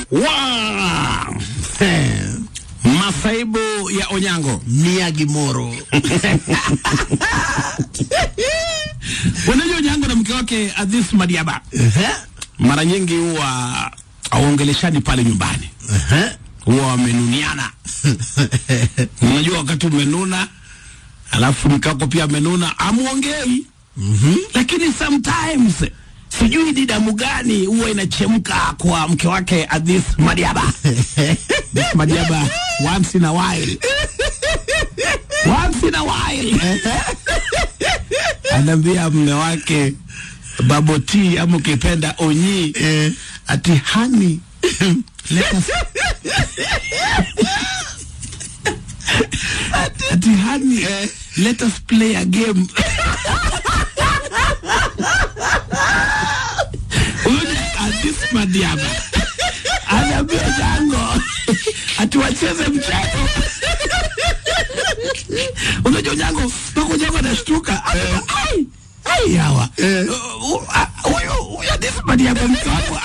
Wow. Masaibu ya Onyango. Miyagi Moro. Unajua Onyango na mke wake Aziz Madiaba Ehe. mara nyingi huwa hawaongeleshani pale nyumbani, Ehe. huwa wamenuniana. Unajua wakati umenuna alafu mke wako pia amenuna, amuongei Mhm. lakini sometimes sijui ni damu gani huwa inachemka kwa mke wake Aziz Madiaba. Aziz Madiaba once in a while, once in a while anaambia mme wake Baboti ama ukipenda Onyi Eh. ati hani let us ati hani let us play a game Huyu ni Aziz Madiaba anaambia Jango ati wacheze mchezo. Unajua Jango mpaka Jango anashtuka anasema ai ai hawa Eh. Uh, uh, uh, huyu huyu Aziz Madiaba mke wako